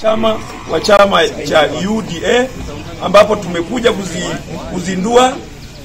chama wa chama cha UDA ambapo tumekuja kuzi, kuzindua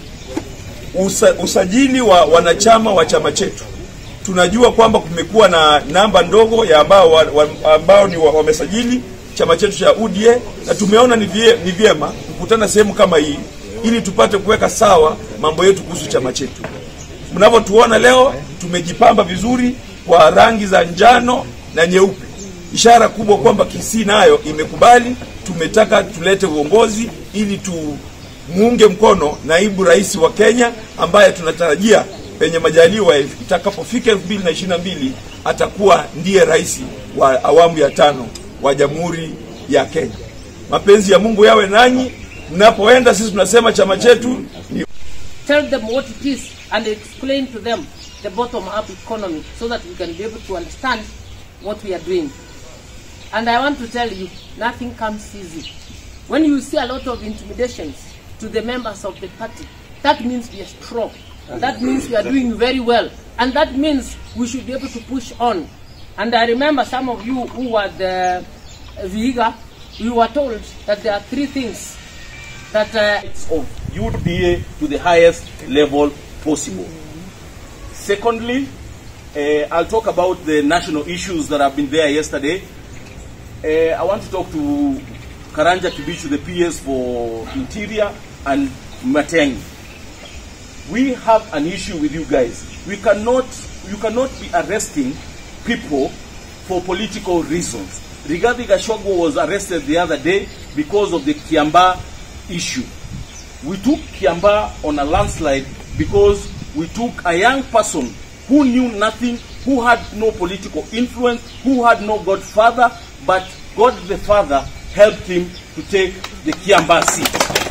usa, usajili wa wanachama wa chama chetu. Tunajua kwamba kumekuwa na namba ndogo ya ambao, wa, wa, ambao ni wamesajili chama chetu cha UDA na tumeona ni, vie, ni vyema kukutana sehemu kama hii ili tupate kuweka sawa mambo yetu kuhusu chama chetu. Mnavyotuona leo tumejipamba vizuri kwa rangi za njano na nyeupe, ishara kubwa kwamba Kisii nayo imekubali. Tumetaka tulete uongozi ili tumuunge mkono naibu rais wa Kenya ambaye tunatarajia penye majaliwa itakapofika 2022 atakuwa ndiye rais wa awamu ya tano wa Jamhuri ya Kenya. Mapenzi ya Mungu yawe nanyi mnapoenda. Sisi tunasema chama chetu ni tell them what it is and explain to them the bottom up economy so that we can be able to understand what we are doing. And I want to tell you, nothing comes easy. When you see a lot of intimidations to the members of the party, that means we are strong. That means we are doing very well. And that means we should be able to push on. And I remember some of you who were the Vihiga, we were told that there are three things that uh, of UDA to the highest level possible. Secondly, uh, I'll talk about the national issues that have been there yesterday. Uh, I want to talk to Karanja Kibichu, the PS for Interior, and Mateng. We have an issue with you guys. We cannot, you cannot be arresting people for political reasons. Rigathi Gachagua was arrested the other day because of the Kiamba issue. We took Kiamba on a landslide because we took a young person who knew nothing, who had no political influence, who had no godfather, but God the Father helped him to take the Kiamba seat.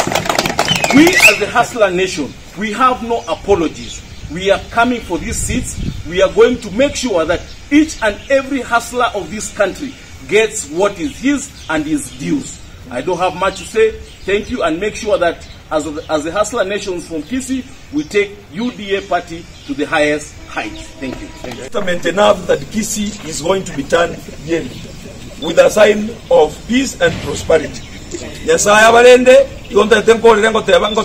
We as the Hustler Nation, we have no apologies. We are coming for these seats. We are going to make sure that each and every hustler of this country gets what is his and his dues. I don't have much to say. Thank you and make sure that as, as the Hustler Nations from Kisi, we take UDA party to the highest heights. Thank you. Thank you. testament enough that Kisi is going to be turned yellow with a sign of peace and prosperity. Nyasaye abalende igonta tenko lengo teba